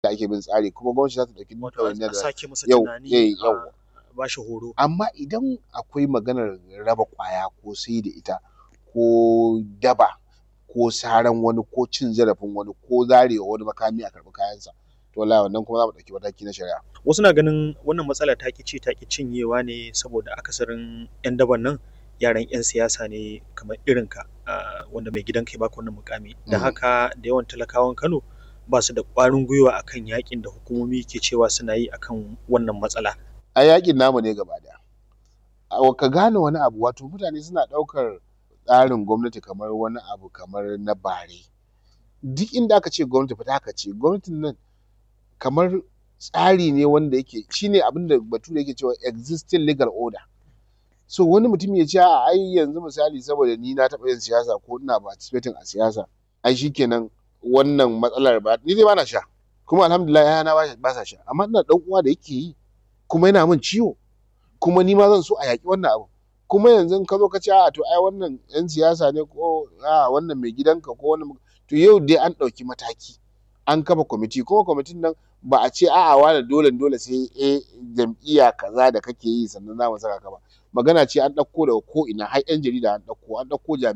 da ake bin tsari kuma gwamnati za ta ɗauki duk wato ɗawainiyar a da sake masa yau tunani eh a yau ba shi horo amma idan akwai maganar raba ƙwaya ko sai da ita ko daba ko saran wani ko cin zarafin wani ko zarewa wani makami a karɓi kayansa to wallahi wannan kuma za mu ɗauki mataki na shari'a wasu na ganin wannan matsala ta ƙi ci ta ƙi cinyewa ne saboda akasarin 'yan daban nan yaran 'yan siyasa ne kamar irinka ah, wanda mai gidanka ya baka wannan mukami da Mm. haka da yawan talakawan Kano ba su da ƙwarin gwiwa akan yakin da hukumomi ke cewa suna yi akan wannan matsala a yakin namu ne gaba ɗaya a ka gane wani abu wato mutane suna ɗaukar tsarin gwamnati kamar wani abu kamar na bare duk inda aka ce gwamnati fa haka ce gwamnatin nan kamar tsari ne wanda yake shine abin da bature yake cewa existing legal order so wani mutum ya ce a ai yanzu misali saboda ni na taɓa yin siyasa ko ina participating a siyasa ai shikenan wannan matsalar ba ni dai bana sha kuma alhamdulillah yayana ba ba sa sha amma ina da ɗan uwa da yake yi kuma yana min ciwo kuma ni ma zan so a yaƙi wannan abu kuma yanzu in ka zo ka ce a'a to ai wannan 'yan siyasa ne ko a'a wannan mai gidanka ko wannan to yau dai an ɗauki mataki an kafa kwamiti kuma kwamitin nan ba a ce a'a wane dole dole sai eh jam'iyya kaza da kake yi sannan za mu saka ka ba magana ce an ɗauko daga ko ina har 'yan jarida an ɗauko an ɗauko jami'ai